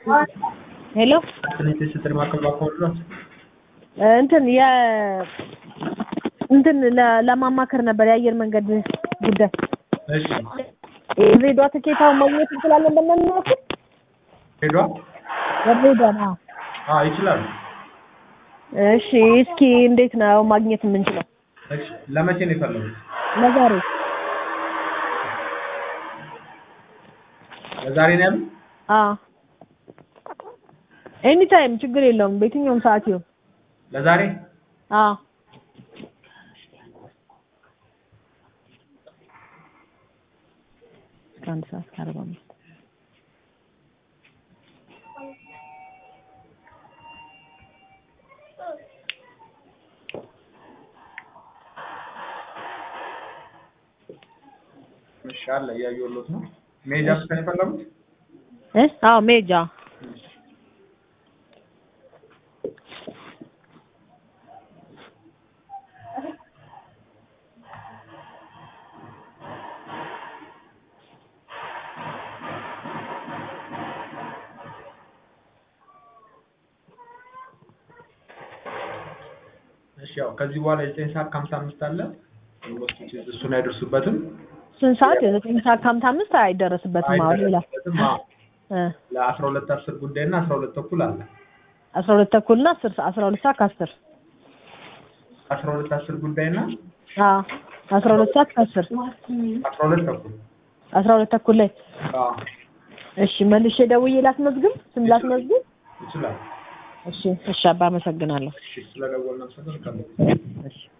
ሄሎ ትንሽ ስትር ማከል ባኮልራት እንትን የ እንትን ለ- ለማማከር ነበር የአየር መንገድ ጉዳይ እሺ የድሬዳዋ ትኬታውን ማግኘት እንችላለን በእናንተ ሄዷ የድሬዳዋ ነው አዎ ይችላሉ እሺ እስኪ እንዴት ነው ማግኘት የምንችለው እሺ ለመቼ ነው የፈለጉት ለዛሬ ለዛሬ ነው ያሉት አዎ ኤኒ ታይም ችግር የለውም በየትኛውም ሰዓት ይሁን ለዛሬ አዎ እስከ አንድ ሰዓት ከአርባ አምስት እሺ አለ እያየሁሎት ነው መሄጃ ብቻ ነው የፈለጉት እ አዎ ሜጃ እሺ ያው ከዚህ በኋላ የዘጠኝ ሰዓት ከሀምሳ አምስት አለ ኦልሞስት እሱን አይደርሱበትም ስንት ሰዓት የዘጠኝ ሰዓት ከሀምሳ አምስት አይደረስበትም አሁን ሌላ አይደርሱበትም አዎ እ ለአስራ ሁለት አስር ጉዳይ እና አስራ ሁለት ተኩል አለ አስራ ሁለት ተኩል እና አስር ሰ- አስራ ሁለት ሰዓት ከአስር አስራ ሁለት አስር ጉዳይ እና አዎ አስራ ሁለት ሰዓት ከአስር አስራ ሁለት ተኩል አስራ ሁለት ተኩል ላይ አዎ እሺ መልሼ ደውዬ ላስመዝግብ ስም ላስመዝግብ ይችላል እሺ እሺ አባ አመሰግናለሁ እሺ ስለደወልን አመሰግናለሁ እሺ